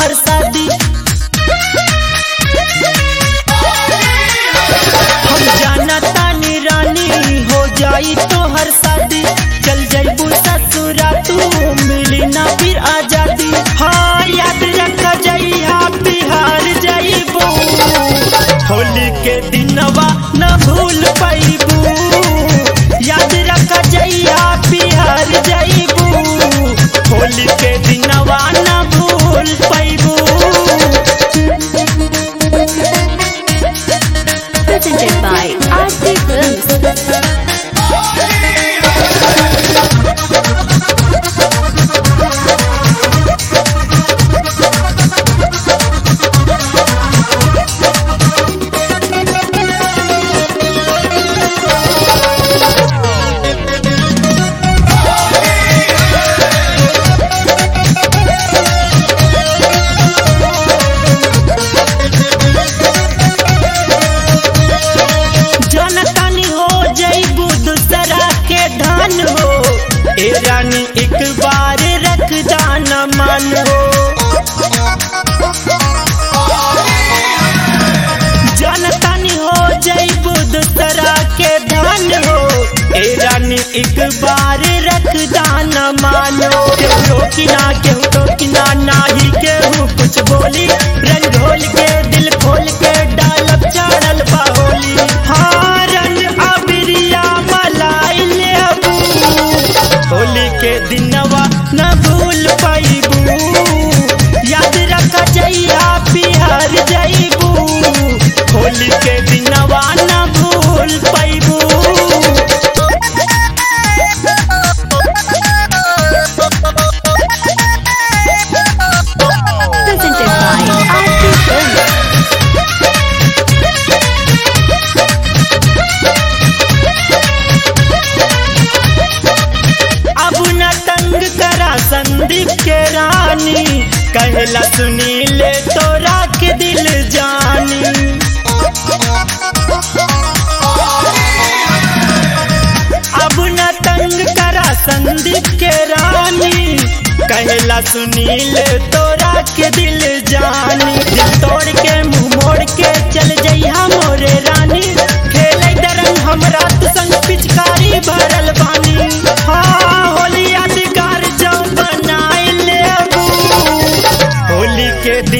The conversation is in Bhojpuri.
तोहर शादी हम जाना तानी रानी हो जाई तोहर शादी चल जाइबू ससुरा तू मिली ना फिर आजादी हाँ याद रख जइहा बिहार जाइबू होली के दिनवा न भूल पाइबू याद रख जइहा बिहार जाइबू होली के दिनवा न भूल पाइबू Presented by RC Films. जनतानी हो जइबू दूसरा के धन हो ए रानी एक बार रख दाना मान हो जनतानी हो जइबू दूसरा के धन हो ए रानी एक बार रख दाना मानो केहू रोकी ना केहू टोकी ना नाही केहू कुछ बोली रंग ढोल के दिल खोल के डालब चढ़ल बाहोली हाँ रंग अबिरिया मलाई ले अबू होली के दिनवा न भूल पाइबू याद रख जइया बिहार जइबू होली के दिनवा न भूल पाइबू Presented by RC Films. अब न तंग करा संदीप के रानी कहला सुनी ले तोरा के दिल जानी अब न तंग करा संदीप के रानी कहला सुनी ले तोरा के दिल जानी दिल तोड़ के मुंह मोड़ के चल जइहा मोरे रानी खेले दरंग हमरा तू संग पिचकारी भरल बानी हाँ होली यादगार जो बनाए ले अबू होली के